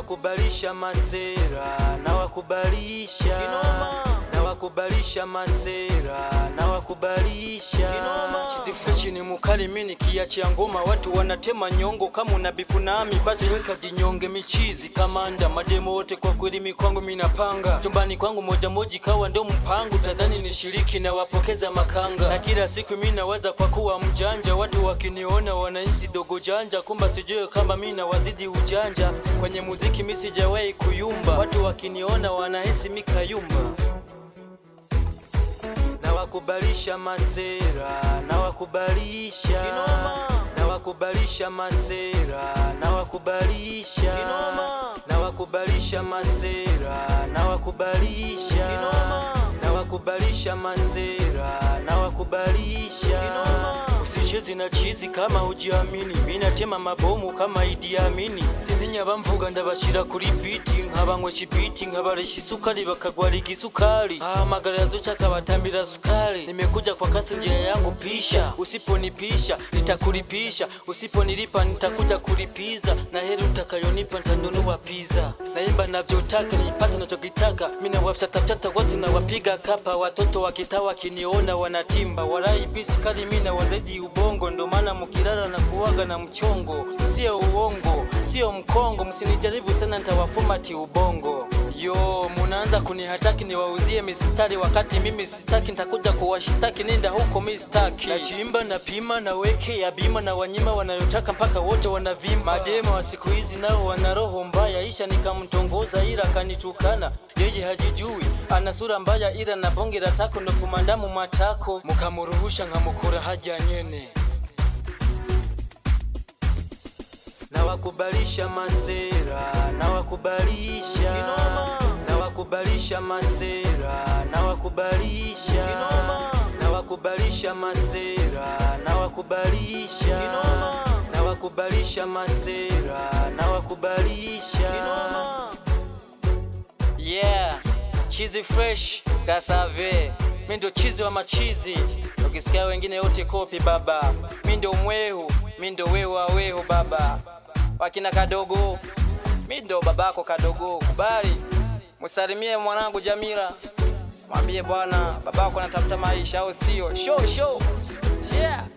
wakubalisha masera na wakubalisha Kinoma. na wakubalisha masera na wakubalisha Kinoma. Chizi fresh ni mukali mini kiachia ngoma watu wanatema nyongo kama una bifu nami basi weka jinyonge michizi kamanda mademo wote kwa kweli mikwangu minapanga chumbani kwangu moja moja kawa ndo mpango tazani nishiriki na wapokeza makanga na kila siku mi nawaza kwa kuwa mjanja watu wakiniona wanahisi dogo janja kumba sijue kama mi nawazidi ujanja kwenye muziki mi sijawahi kuyumba watu wakiniona wanahisi mikayumba na wakubalisha masera na wakubalisha Kinoma. na wakubalisha masera na wakubalisha Kinoma. na wakubalisha masera na wakubalisha Kinoma. na wakubalisha masera na wakubalisha Kinoma. usichezi na chizi kama ujiamini minatema mabomu kama Idi Amini sindinya bamvuga ndabashira kuri biti nkabanywa kibiti nkabarisha isukari bakagwarika isukari ahamagara yazucha akabatambira sukari nimekuja kwa kasi njia yangu pisha usiponipisha nitakulipisha usiponilipa nitakuja kulipiza na heri utakayonipa nitanunua pizza naimba navyotaka nipate nachokitaka mina wafchatafchata wote na wapiga kapa watoto wakita wakiniona wanatimba warai bisi kali mina wazedi ubongo ndo maana mukilala na kuwaga na mchongo sio uongo sio mkongo msinijaribu sana ntawafumati ubongo yo munaanza kunihataki niwauzie mistari wakati mimi sitaki ntakuja kuwashitaki nenda huko mistaki nachimba na pima na weke ya bima na wanyima wanayotaka mpaka wote wanavimba mademo wa siku hizi nao wana roho mbaya isha nikamtongoza ila akanitukana yeye hajijui ana sura mbaya ila na bonge la tako nofumandamu matako mukamuruhusha nkamukura haja nyene na wakubalisha masera na wakubalisha Kinoma. na wakubalisha masera na wakubalisha Kinoma. na wakubalisha masera na wakubalisha Kinoma. na wakubalisha masera na wakubalisha Kinoma. yeah chizi fresh kasave mi ndo chizi wa machizi ukisikia wengine yote kopi baba mi ndo mwehu mi ndo wehu wa wehu baba wakina kadogo mi ndo babako kadogo kubali musalimie mwanangu jamila mwambie bwana babako anatafuta maisha au sio show show yeah